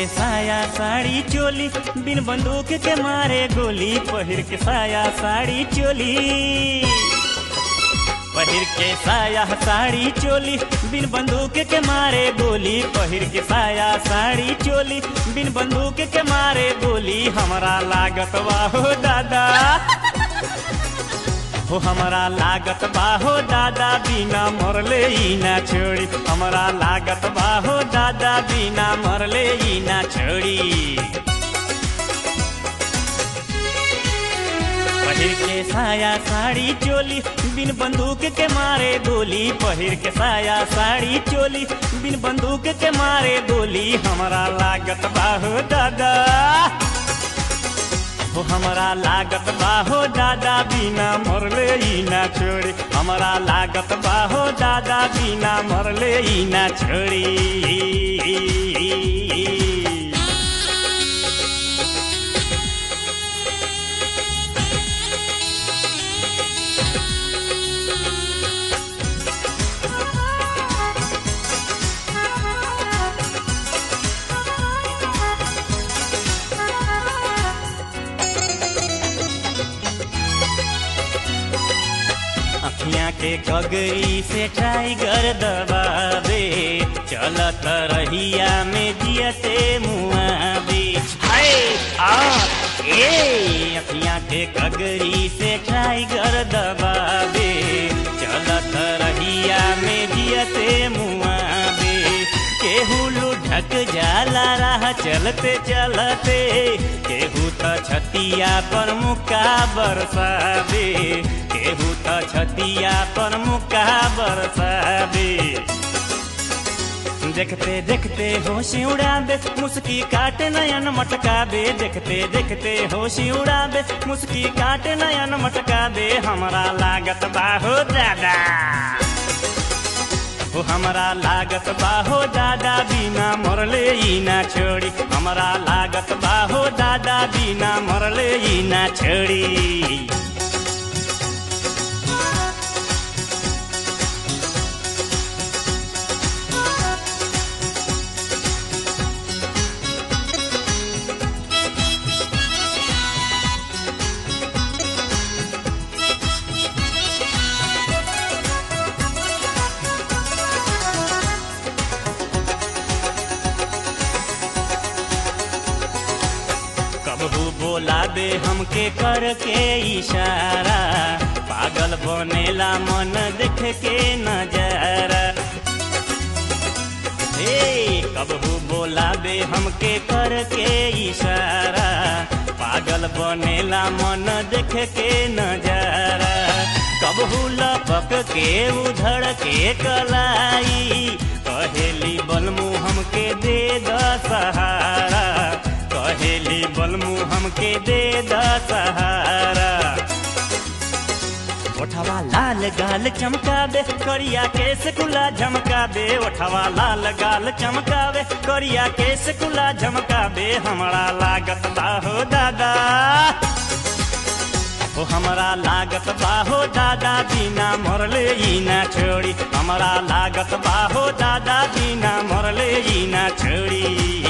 के साया साड़ी चोली बिन बंदूक के मारे गोली पहिर के साया साड़ी चोली पहिर के साया साड़ी चोली बिन बंदूक के मारे गोली पहिर के साया साड़ी चोली बिन बंदूक के मारे गोली हमरा लागत बाहो दादा हो हमरा लागत बाहो दादा बिना मरले ई ना छोड़ी हमरा लागत बाहो दादा बिना मरले ई ना छोड़ी पहिर के साया साड़ी चोली बिन बंदूक के मारे गोली पहिर के साया साड़ी चोली बिन बंदूक के मारे गोली हमरा लागत बाहो दादा हो हमरा लागत बाहो दादा बिना मरले ई ना छोड़ी हमरा लागत बाहो दादा बिना मरले ई ना छोड़ी अखियां के गगरी से टाइगर दबावे चलत रहिया में जियते मुआवे हाय आ ए अखियां के गगरी से टाइगर दबावे चलत रहिया में जियते मुआवे केहू लुढ़क जाला राह चलते चलते केहू त छतिया पर मुका बरसावे केहू त छतिया पर मुका बरसावे देखते देखते होशी उड़ाबे मुस्की काटे नयन मटकाबे देखते देखते होशी उड़ाबे मुस्की काटे नयन मटकाबे हमरा लागत बाहो दादा हो हमरा लागत बाहो दादा बिना मरले ई ना छोड़ी हमरा लागत बाहो दादा बिना मरले ई ना छोड़ी कबहू बोला दे हमके करके इशारा पागल बनेला मन देख के नजारा हे कबहू बोला दे हमके करके इशारा पागल बनेला मन देख के नजारा कबहू लपक के उधड़ के कलाई कहेली बलमू हमके दे द सहारा कहेली बलमू हमके दे द सहारा ओठवा लाल गाल चमकावे करिया केस कुला झमकावे ओठवा लाल गाल चमकावे करिया केस कुला झमकावे हमरा लागत बाहो दादा ओ हमरा लागत बाहो दादा बिना मरले ई ना छोड़ी हमरा लागत बाहो दादा बिना मरले ई ना छोड़ी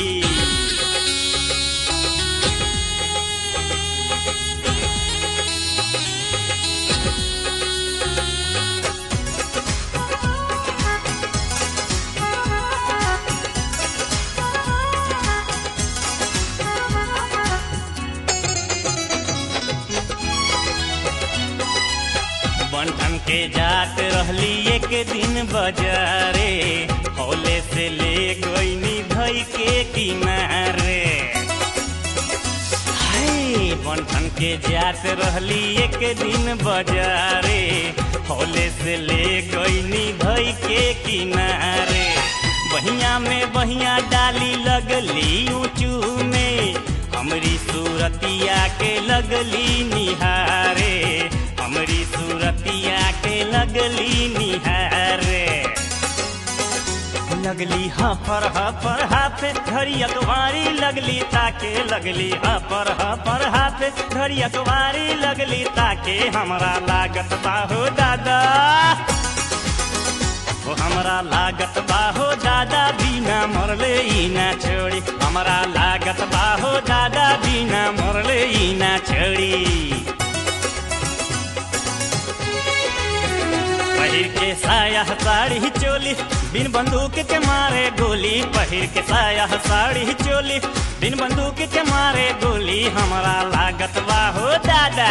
बंठन के जात रहली एक दिन बाजारे हौले से ले गईनी धई के किनारे हाय बंठन के जात रहली एक दिन बाजारे हौले से ले गईनी धई के किनारे बहिया में बहिया डाली लगली ऊंचू में हमरी सूरतिया के लगली निहारे हमरी सूरतिया के लगली निहारे लगली हफर हफर हाथे घड़ी अखबारी लगली ताके लगली हफर हफर हाथे घड़ी अखबारी लगली ताके हमरा लागत बाहो दादा ओ हमरा लागत बाहो दादा बिना मरले ई ना छोड़ी हमरा लागत बाहो दादा बिना मरले ई ना छड़ी पहिर के साया साड़ी चोली बिन बंदूक के मारे गोली पहिर के साया साड़ी चोली बिन बंदूक के मारे गोली हमरा लागत बाहो दादा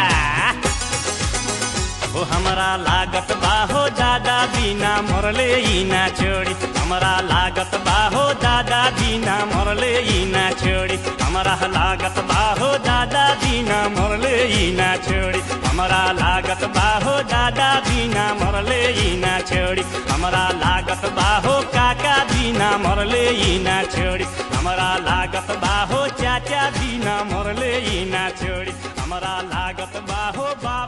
ओ हमरा लागत बाहो दादा बिना मरले ई ना छोड़ी हमरा लागत बाहो दादा बिना मरले ई ना छोड़ी हमरा लागत बाहो दादा बिना मरले ई ना छोड़ी हमरा लागत बाहो दादा बिना मरले ई ना छोड़ी हमरा लागत बाहो काका बिना मरले ई ना छोड़ी हमरा लागत बाहो चाचा बिना मरले ई ना छोड़ी हमरा लागत बाहो बा